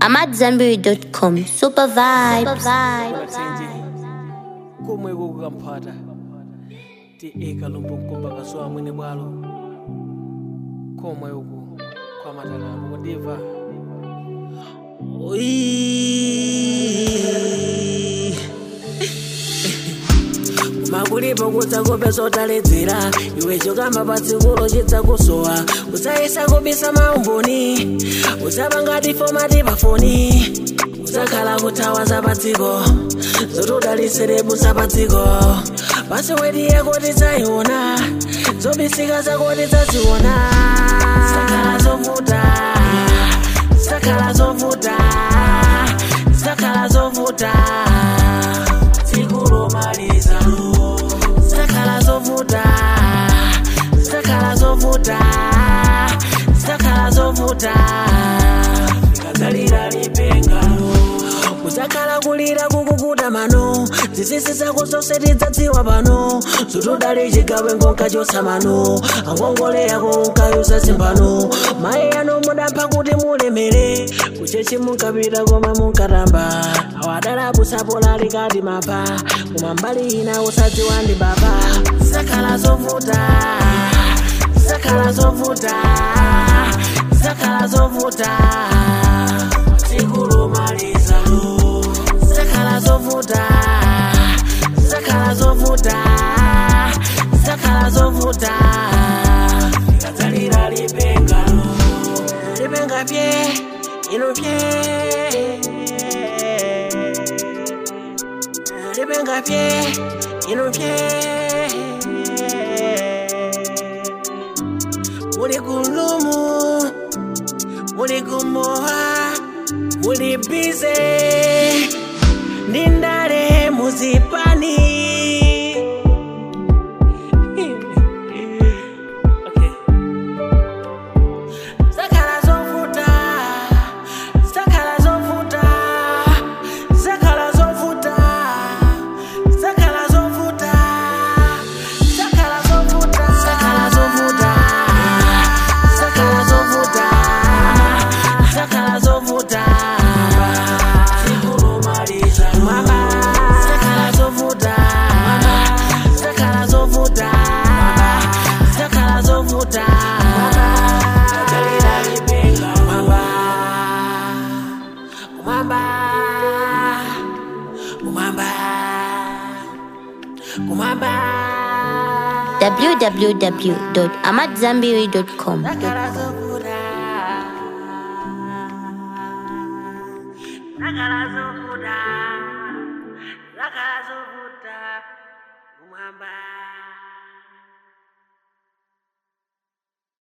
AmadZanbury.com. Super vibes. bathenje komwe kukamphata ti eka lombo mkomba kasowa mwene bwalo komwe uku kwa matakamo kundiva makulipo kudzakope zotaledzera iwe chokamba patsikulo chidzakusowa udzayesa kubisa maumboni udzapangati fomati pafoni udzakhala kuthawa zapadziko zotudaliserebu zapadziko pasiwedi yako tidzayiona zobisika zako tidzaziona zakhala zovuta zakhala zovuta zakhala zovuta zikulomaliza zakhala zovuta zakhala zovuta zakhala zovuta kadzalira lipenga uzakhala kulira kukukuta mano zisisi zako zonse tidzadziwa pano zotudali chigawe ngonka chosa mano angongole yako unkayuza zimbano mayi ano mudampha kuti mulemere kuchechi munkapita koma munkatamba awadalabusapola likati mapha koma mbali ina usadziwa ndi baba zakhala zovuta zakhala zovuta zakhala zovuta zikulumaliza zakhala zovuta zakhala zovuta zakhala zovuta ikadzalira lipenga lipenga pye ino pye lipenga pye ino pye muli kulumu muli kumoha muli bize ndi ndale muzipani Okay. zakhala zovuta zakhala zovuta zakhala zovuta zakhala zovuta zakhala zovuta zakhala zovuta zakhala zovuta zakhala zovuta zikulumaliza mama zakhala zovuta mama zakhala zovuta zakhala zovuta mama kadzalira lipenga mama kumamba kumamba kumamba www.amadzanbury.com. zakhala zovuta zakhala zovuta zakhala zovuta kumamba